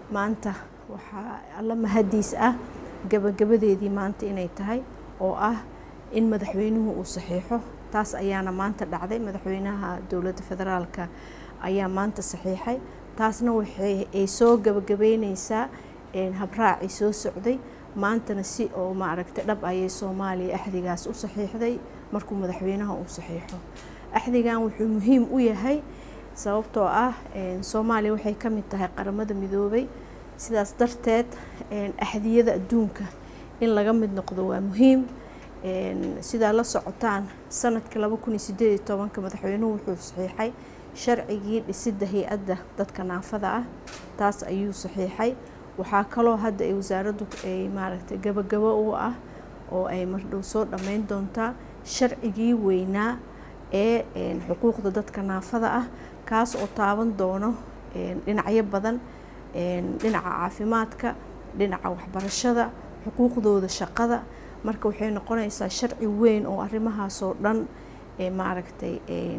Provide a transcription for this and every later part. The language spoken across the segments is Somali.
maanta waxaa alla mahadiis ah gabagabadeedii maanta inay tahay oo ah in madaxweynuhu uu saxiixo taas ayaana maanta dhacday madaxweynaha dowladda federaalka ayaa maanta saxiixay taasna waxay ay soo gabagabeyneysaa habraacii soo socday maantana si oo maaragtay dhab ayay soomaaliya axdigaas u saxiixday markuu madaxweynaha uu saxiixo axdigan wuxuu muhiim u yahay sababtoo ah soomaaliya waxay ka mid tahay qaramada midoobay sidaas darteed axdiyada adduunka in laga mid noqdo waa muhiim sidaa la socotaan sanadkii laba kun iyo sideed iyo tobanka madaxweynuhu wuxuu saxiixay sharcigii dhisidda hay-adda dadka naafada ah taas ayuu saxiixay waxaa kaloo hadda ay wasaaraddu ay maaragtay gabagabo u ah oo ay mardhow soo dhammeyn doontaa sharcigii weynaa ee xuquuqda dadka naafada ah kaas oo taaban doono dhinacyo badan dhinaca caafimaadka dhinaca waxbarashada xuquuqdooda shaqada marka waxay noqonaysaa sharci weyn oo arrimahaasoo dhan maaragtay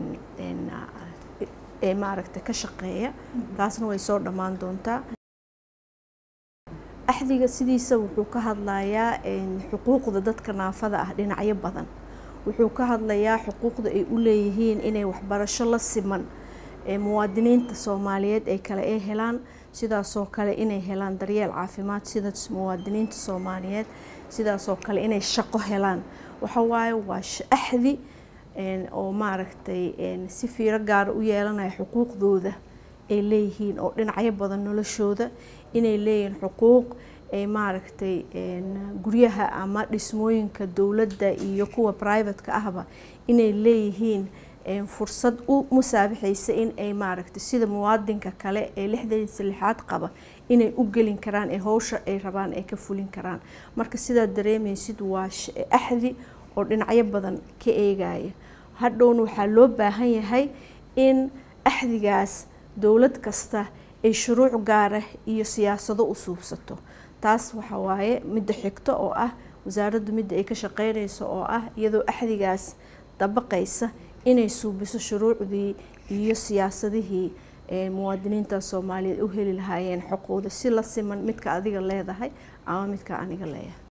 ee maaragtay ka shaqeeya taasna way soo dhammaan doontaa axdiga sidiisa wuxuu ka hadlayaa xuquuqda dadka naafada ah dhinacyo badan wuxuu ka hadlayaa xuquuqda ay u leeyihiin inay waxbarasho la siman muwaadiniinta soomaaliyeed ay kale ay helaan sidaasoo kale inay helaan daryeel caafimaad sida muwaadiniinta soomaaliyeed sidaasoo kale inay shaqo helaan waxawaaye waa axdi oo maaragtay si fiiro gaara u yeelanaya xuquuqdooda ay leeyihiin oo dhinacyo badan noloshooda inay leeyihiin xuquuq ay maaragtay guryaha ama dhismooyinka dowladda iyo kuwa privateka ahba inay leeyihiin fursad u musaabixaysa in ay maaragtay sida muwaadinka kale ee lixdadiisa lixaad qaba inay u gelin karaan ee howsha ay rabaan ay ka fulin karaan marka sidaa dareemaysid waa axdi oo dhinacyo badan ka eegaya hadhowna waxaa loo baahan yahay in axdigaas dowlad kasta ay shuruuc gaara iyo siyaasado u suubsato taas waxa waaye midda xigto oo ah wasaaraddu midda ay ka shaqeynayso oo ah iyadoo axdigaas dabaqaysa inay suubiso shuruucdii iyo siyaasadihii muwaadiniinta soomaaliyeed u heli lahaayeen xuquuqda si la siman midka adiga leedahay ama midka aniga leeyahay